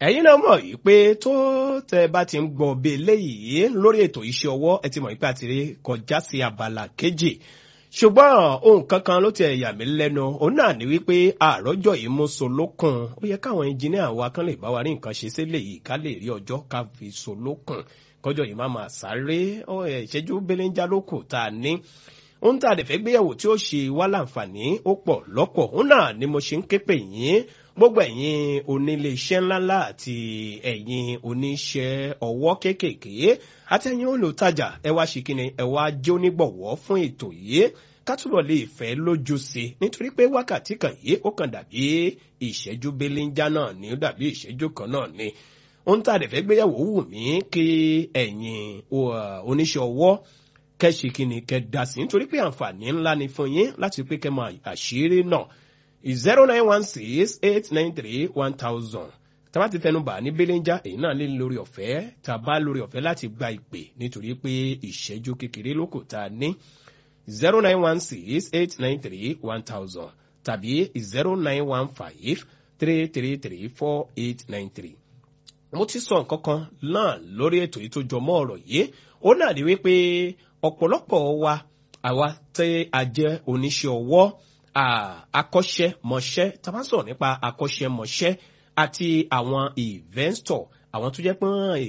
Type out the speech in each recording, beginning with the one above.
ẹ̀yin náà mọ̀ yìí pé tó tẹ bá ti ń gbọ́ bí eléyìí lórí ètò iṣẹ́ ọwọ́ ẹ ti mọ̀ yìí pé a ti rí kọjá sí abala kejì ṣùgbọ́n ohun kankan ló ti ẹ̀yà mí lẹ́nu òun náà ní wípé àròjọ yìí mú so lókun ó yẹ káwọn ẹnjìníà wa kán lè bá wa rí nǹkan ṣe sílẹ̀ yìí ká lè rí ọjọ́ ká fi so lókun kọjọ yìí má máa sáré ìṣẹ́jú belenja lókù tá a ní ohun tá a dẹ̀ fẹ́ gbéyàwó tí ó ṣe wá láǹfààní ó pọ̀ lọ́pọ̀ òun náà ni mo ṣe ń ké pè yín gbogbo ẹ̀yin onílé iṣẹ́ ńláńlá àti ẹ̀yin oníṣẹ́ ọwọ́ kéékèèké àtẹ̀yin olùtajà ẹ wá ṣe kíni ẹ wá jẹ́ onígbọ̀wọ́ fún ètò yìí ká túbọ̀ lè fẹ́ lójú sí i nítorí pé wákàtí kan yìí ó kàn dàbí ìṣẹ́jú belenja náà ni ó dàbí ìṣẹ́jú kan náà ni ohun tá a dẹ̀ fẹ́ gbéyàwó wù mí kí ẹ̀yin oníṣẹ́ ọwọ́ kẹ́ṣe kíni kẹ́ dá sí nítorí pé àǹfààní ńlá ni fún yín láti pé kẹ́ mọ àṣírí náà zero nine one six eight nine three one thousand tàbá ti tẹnu bà ní belenja èyí náà lé lórí ọ̀fẹ́ tàbá lórí ọ̀fẹ́ láti gba ìpè nítorí pé ìṣẹ́jú kékeré ló kò tá a ní zero nine one six eight nine three one thousand tàbí zero nine one five three three three four eight nine three mo ti sọ nǹkan kan náà lórí ètò yìí tó jọmọ́ ọ̀rọ̀ yìí ó náà ní wípé ọ̀pọ̀lọpọ̀ wa àwa tẹ́ a jẹ́ oníṣẹ́ ọwọ́ akọ́ṣẹ́mọṣẹ́ tá a bá sọ̀rọ̀ nípa akọ́ṣẹ́mọṣẹ́ àti àwọn investor àwọn tó jẹ́ pé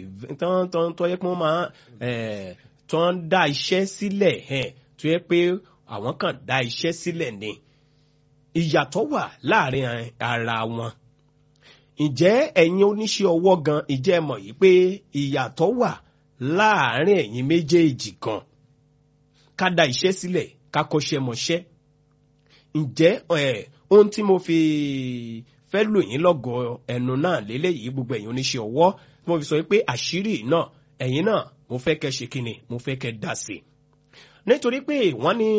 tó jẹ́ pé wọ́n máa tó ń dá iṣẹ́ sílẹ̀ tó jẹ́ pé àwọn kan dá iṣẹ́ sílẹ̀ ni ìyàtọ̀ wà láàrin ara wọn ǹjẹ́ ẹ̀yin oníṣẹ́ ọwọ́ gan ìjẹ́ mọ̀ yìí pé ìyàtọ̀ wà láàrin ẹ̀yin méjèèjì gan ká dá iṣẹ́ sílẹ̀ ká kọ́ṣẹ́ mọṣẹ́ ǹjẹ́ ohun tí mo fi fẹ́ lò yín lọ́gọ̀ọ́ ẹnu náà lélẹ́yìí gbogbo ẹ̀yin oníṣẹ́ ọwọ́ tí mo fi sọ pé àṣírí náà ẹ̀yin náà mo fẹ́ kẹ́ ṣe kíni mo fẹ́ kẹ́ dá sí nítorí pé wọ́n ní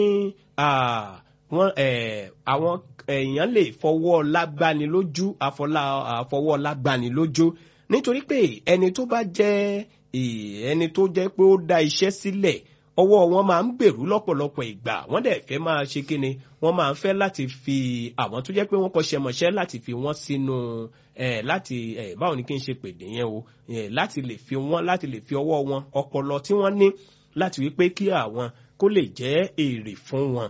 wọ́n àwọn èèyàn lè fọwọ́ lágbani lójú àfọwọ́ lágbani lójú nítorí pé ẹni tó bá jẹ́ ẹni tó jẹ́ pé ó dá iṣẹ́ sílẹ̀ ọwọ́ wọn máa ń gbèrú lọ́pọ̀lọpọ̀ ìgbà wọ́n dẹ̀ fẹ́ máa ṣe kíni wọ́n máa ń fẹ́ láti fi àwọn tó jẹ́ pé wọ́n kọ́ṣẹ́ mọṣẹ́ láti fi wọ́n sínú ẹ̀ láti ẹ̀ báwo ni kí n ṣe pèdè yẹn o ẹ̀ láti lè fi wọ́n láti lè fi ọwọ́ wọn ọpọlọ tí wọ́n ní láti wí pé kí àwọn kó lè jẹ́ èrè fún wọn.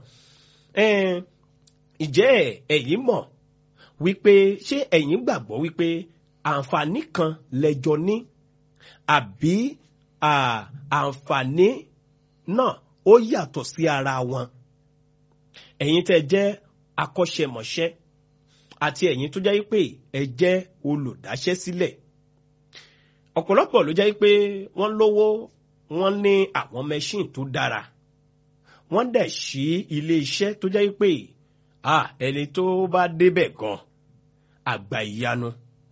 ìjẹ́ ẹ̀yin mọ̀ wípé ṣé ẹ̀yin gbàgbọ́ wípé àǹfààní kan lẹ́jọ́ ní àbí àǹfààní náà ó yàtọ̀ sí ara wọn ẹ̀yin tẹ́ jẹ́ akọ́ṣẹ́mọṣẹ́ àti ẹ̀yin tó jẹ́ pé ẹ jẹ́ olùdáṣẹ́ sílẹ̀ ọ̀pọ̀lọpọ̀ ló jẹ́ pé wọ́n lówó wọ́n ní àwọn mẹ́ṣíìn tó dára wọ́n dẹ̀ sí ilé iṣẹ́ tó jẹ́ pé ẹni tó bá débẹ̀ gan àgbà ìyanu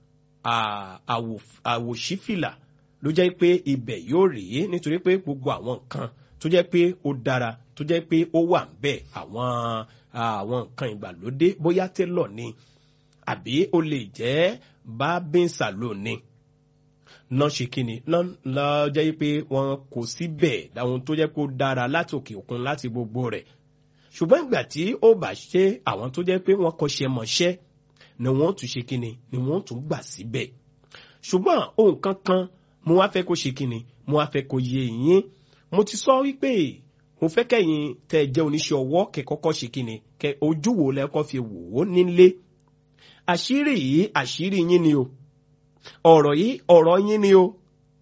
àwòṣífìlà ló jẹ́ pé ibẹ̀ yóò rí nítorí pé gbogbo àwọn nǹkan tó jẹ́ pé ó dára tó jẹ́ pé ó wà ń bẹ̀ àwọn àwọn nǹkan ìgbàlódé bóyá télọ̀ ni àbí ó lè jẹ́ bábín salon ni náà ṣe kíni náà jẹ́ pé wọ́n kò síbẹ̀ àwọn tó jẹ́ pé ó dára láti òkè òkun láti gbogbo rẹ̀ ṣùgbọ́n ìgbà tí ó bá ṣe àwọn tó jẹ́ pé wọ́n kọ́ṣẹ́ mọṣẹ́ ni wọ́n tún ṣe kíni ni wọ́n tún gbà síbẹ̀ ṣùgbọ́n ohun kankan mo wá fẹ́ kó ṣe kíni mo wá fẹ́ kó yé yín mo ti sọ wípé mo fẹ́ kẹ́yìn tẹ́ ẹ jẹ́ oníṣẹ́ ọwọ́ kẹ́ kọ́kọ́ ṣe kíni kẹ́ ojú wo lẹ́kọ́ fi wò ó nílé àṣírí yìí àṣírí yín ni o ọ̀rọ̀ yìí ọ̀rọ̀ yín ni o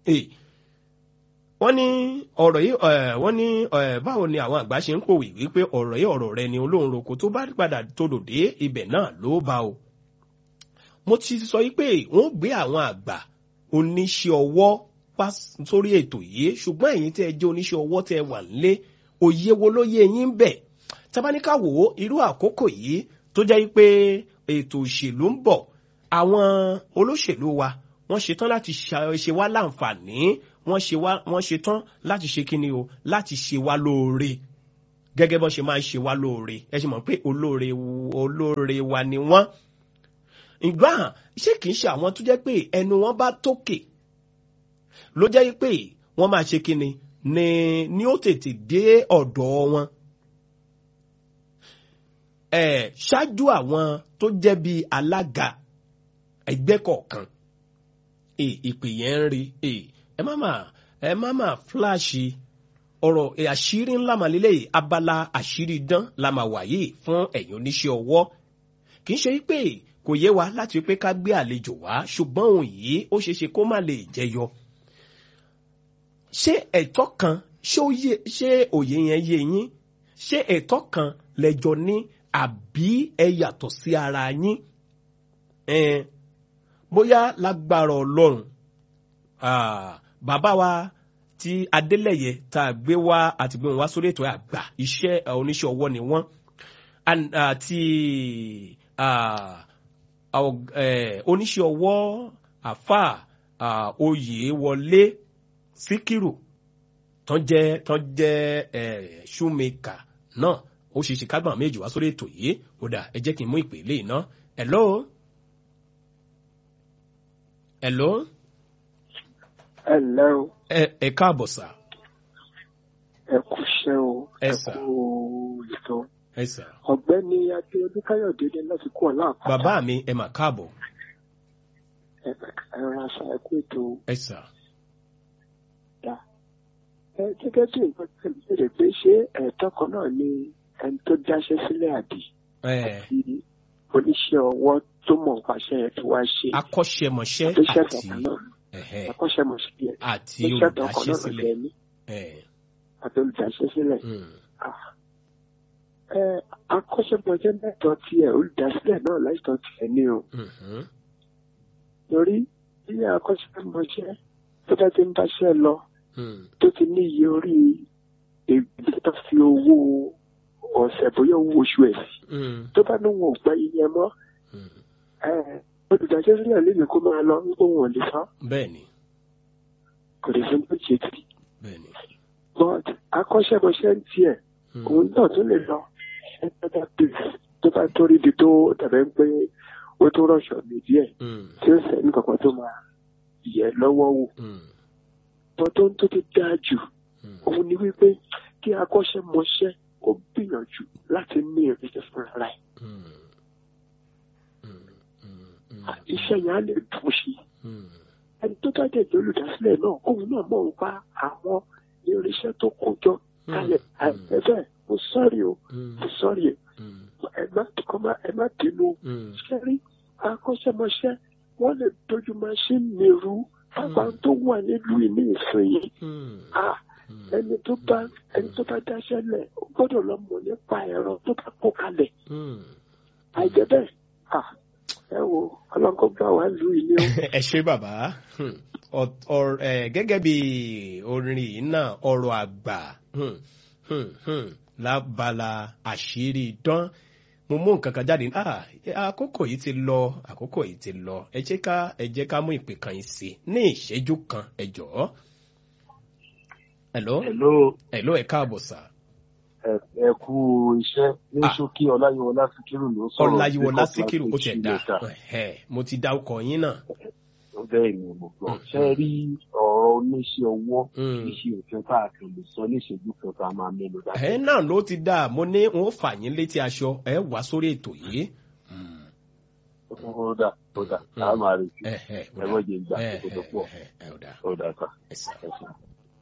wọ́n ní ọ̀rọ̀ yìí wọ́n ní báwo ni àwọn àgbà ṣe ń pòwì wípé ọ̀rọ̀ yìí ọ̀rọ̀ rẹ ni olóhùn roko tó bá padà todò dé ibẹ̀ náà ló bá o mo ti sọ wípé wọ́n gbé àwọn àgbà oníṣẹ́ ọwọ́ wá sórí ètò yìí ṣùgbọ́n ẹ̀yin tẹ́ ẹ jẹ́ oníṣẹ́ ọwọ́ tẹ́ ẹ wà nílé òye wo ló yé yín bẹ̀ tabaníkà wò ó irú àkókò yìí tó jẹ́ pé ètò òṣèlú ń bọ̀ àwọn olóṣèlú wa wọ́n ṣetán láti ṣe wá láǹfààní wọ́n ṣetán láti ṣe kíni o láti ṣe wá lóore gẹ́gẹ́ bọ́n ṣe máa ń ṣe wá lóore ẹ ṣe mọ̀ pé olóore olóore wa ni wọ́n ìgbà ṣé kìí ṣe àwọn tó jẹ́ pé ẹnu wọn bá tókè ló jẹ́ pé wọ́n máa ṣe kíni ni ni ó tètè dé ọ̀dọ̀ wọn. ṣáájú àwọn tó jẹ́ bíi alága ẹgbẹ́ kọ̀ọ̀kan ìpè yẹn ń rí ẹ má mà ẹ má mà fúláṣì ọ̀rọ̀ àṣírí ńlá màlélẹ̀ yìí abala àṣírí dán la máa wà yìí fún ẹ̀yin oníṣẹ́ ọwọ́ kì í ṣe pé kò yé wa láti pé ká gbé àlejò wá ṣùgbọ́n òun yìí ó ṣeé ṣe kó má lè jẹyọ. ṣé ẹ̀tọ́ kan ṣé òye yẹn yé yín ṣé ẹ̀tọ́ kan lẹ́jọ́ ní àbí ẹ yàtọ̀ sí ara yín bóyá lágbára ọlọ́run bàbá wa tí adélẹ̀yẹ tá a gbé wá àti gbé wọn wá sórí ètò àgbà iṣẹ́ oníṣẹ́ ọwọ́ ni wọ́n àti oníṣẹ́ ọwọ́ àfà oyè wọlé síkírù tán jẹ́ tán jẹ́ ṣúmẹ́kà náà ó ṣe ṣe kágbọ̀n méjì wá sórí ètò yìí ó dà ẹ jẹ́ kí n mú ìpè lè ná hello hello. hello. ẹ ẹ káàbọ̀ sà. ẹ kú iṣẹ́ o. ẹ ẹ sà. kú ètò. ẹ sà. ọ̀gbẹ́ni adéọdún káyọ̀dé ní láti kú ọ̀la àpáta. bàbá mi ẹ mà káàbọ̀. ẹ ẹ ràn aṣọ ẹ kú ètò. ẹ sà. ẹ gẹ́gẹ́ bí nǹkan tí mo béèrè pé ṣé ẹ̀tọ́ kan náà ni ẹni tó dáṣẹ́ sílẹ̀ àbí ẹ àti oníṣẹ́ ọwọ́ tó mọ̀ nípaṣẹ́ yẹn tó wá ṣe. akọ́ṣẹ́mọṣẹ́ tó ṣẹ̀tọ̀ àti kan náà ẹ̀hẹ́, akọ́ṣẹ́mọṣẹ́ yẹn àti tó ṣẹ̀tọ̀ kan náà olùdáṣẹ́sílẹ̀. lọ́jọ́ ní ẹ̀, àti olùdáṣẹ́ sílẹ̀. mm, ẹ akọ́ṣẹ́mọṣẹ́ mẹ́tọ̀ tiẹ̀ olùdásílẹ̀ náà láìtọ́ tiẹ̀ ní o. mhm, torí ilé akọ́ṣẹ́mọṣẹ́ tó bá ti ń báṣẹ́ lọ mm, tó ti ní iye orí ègbè tó fi owó ọ̀sẹ̀ bóyá owó oṣù ẹ̀ sí mm, tó bá ní wọn ò gba iye mọ́ mm. ẹ, olùdájọ́ sílẹ̀ lèmi kó máa lọ wípé wọn ò lè san bẹ́ẹ̀ni kò lè fi bó ṣe tì bẹ́ẹ̀ni. but akọ́ṣẹ́mọṣẹ́ ń tiẹ̀ mm, òun náà tún lè lọ ẹgbẹ́ta place tó bá tó rí ibi tó dàbẹ́ pé ó tó rọ̀ṣọ̀ mi díẹ̀ mm, tí ó sẹ́ni kankan tó máa yẹ lọ́wọ́ wò mm, bọ́ tó ń tó ti dáa jù mm, òun ni wípé kí akọ́ṣẹ́mọṣẹ́ ó gbìyànjú láti ní ìrìnsẹ̀ fúnra rẹ̀ mm, mm, mm, mm, iṣẹ́ yẹn á lè dùn sí i mm, ẹni tó bá dẹ̀ jẹ́ olùdásílẹ̀ náà òun náà mọ̀ nípa àwọn irinṣẹ́ tó kó jọ kalẹ̀ àìpẹ́fẹ́ mo sọ́ọ̀rì o mm, mo sọ́ọ̀rì o mm, ẹ má kọ́ má ẹ má bínú mm, ṣe rí akọ́ṣẹ́mọṣẹ́ wọ́n lè dojú máṣíìnì mi rú pápá tó wà nílùú ìní ìsinyìí mm, ah mm, ẹni tó bá ẹni tó bá dáṣẹ́ lẹ̀ ó gbọ́dọ̀ lọ mọ̀ nípa ẹ̀rọ tó bá kó kalẹ̀ mm. àìjẹ́ bẹ́ẹ̀ ah ẹ wo ọlọ́kọ́ gbà wá lù í ní o. ẹ ṣe bàbá Hmm. Ọ- ọ- ẹ, gẹ́gẹ́ bí orin yìí náà ọ̀rọ̀ àgbà hmm, hmm, hmm, lábala àṣírí dán mo mú nǹkan kan jáde ah àkókò yìí ti lọ àkókò yìí ti lọ ẹ jẹ́ ká ẹ jẹ́ ká mú ìpè kan yìí sí ní ìṣẹ́jú kan ẹ jọ̀ọ́. hello Hello, hello ẹ káàbọ̀ sà ẹ ẹ kú iṣẹ́ ní Ah. ṣókí Ọláyíwọlá Síkírù ló sọ̀rọ̀. ọláyíwọlá sí síkírù ó tiẹ̀ dá Kọ̀ọ̀kan Ẹ̀hẹ́, mo ti dá ọkọ̀ yín náà. Bẹ́ẹ̀ ni mo gbọ́. Mm. Ṣé rí ọ̀rọ̀ oníṣẹ́ ọwọ́ Mm. kì í ṣe òfin tá a kàn lè sọ ní ìṣẹ́jú kan tá a máa mẹ́nu dá. ẹ náà ló ti dá mo ní wọn ó fà yín létí aṣọ ẹ wá sórí ètò yìí. Ó dà ó dà Mm. á máa retí. ẹ ẹ Ẹ mọ̀ jẹ́ ìgbà ẹ tó tó pọ̀. ẹ ẹ ò dáa Ó dà sà. ẹ sà Ẹ sà.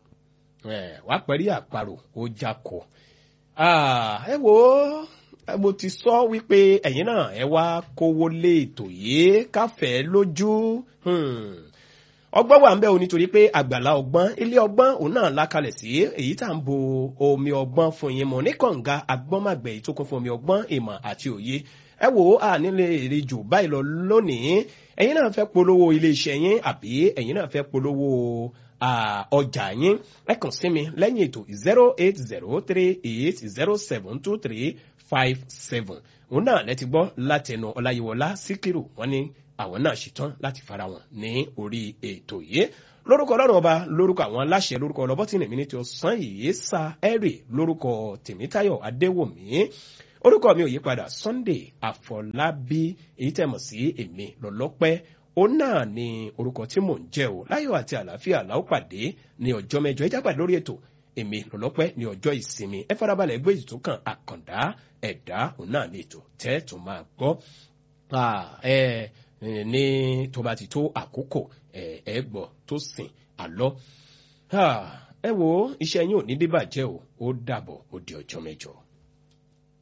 ẹ wá pẹ̀lú àparò ó jákọ̀ Ah, ẹ wo ẹ, mo ti sọ wípé ẹ̀yin náà ẹ wá kówó lé ètò yìí káfẹ́ lójú Hmm. ọgbọ́n wà ń bẹ̀ o nítorí pé àgbàlá ọgbọ́n ilé ọgbọ́n òun náà lákalẹ̀ sí èyí tá à ń bo omi ọgbọ́n fún yín mọ̀ ní kànga agbọ́nmàgbẹ̀ yìí tó kún fún omi ọgbọ́n ìmọ̀ àti òye ẹ wò ó à nílé èrè jù báyìí lọ lónìí ẹ̀yin náà fẹ́ polówó ilé iṣẹ́ yín àbí ẹ̀yin náà fẹ́ polówó ah, ọjà yín ẹ kàn sí mi lẹ́yìn ètò zero eight zero three eight zero seven two three five seven òun náà lẹ́ti gbọ́ látẹnu ọláyíwọlá síkírù wọ́n ní àwọn náà ṣetán láti fara wọn ní orí ètò yìí lórúkọ ọlọ́run ọba lórúkọ àwọn aláṣẹ lórúkọ ọlọ́bọ́tìnì mi ní ti ọ̀sán yìí sa ẹ̀rì lórúkọ tèmítáyọ̀ adéwòmí orúkọ mi ò yí padà sunday àfọlábí èyí tẹ̀ mọ̀ sí èmi lọ́lọ́pẹ́ ó náà ni orúkọ tí mò ń jẹ́ o láyọ̀ àti àlàáfíà làó pàdé ní ọjọ́ mẹ́jọ ẹ jápàdé lórí ètò èmi lọ́lọ́pẹ́ ní ọjọ́ ìsinmi ẹ farabalẹ̀ gbé ètò kan àkàndá ẹ̀dá òun náà ní ètò tẹ́ tó máa gbọ́ Ah, ẹ eh, ní tó bá ti tó àkókò ẹ ẹ gbọ́ tó sìn àlọ́ Ah, ẹ wo iṣẹ́ yín ò ní bíbàjẹ́ o ó dàbọ̀ ó di ọjọ́ mẹ́jọ.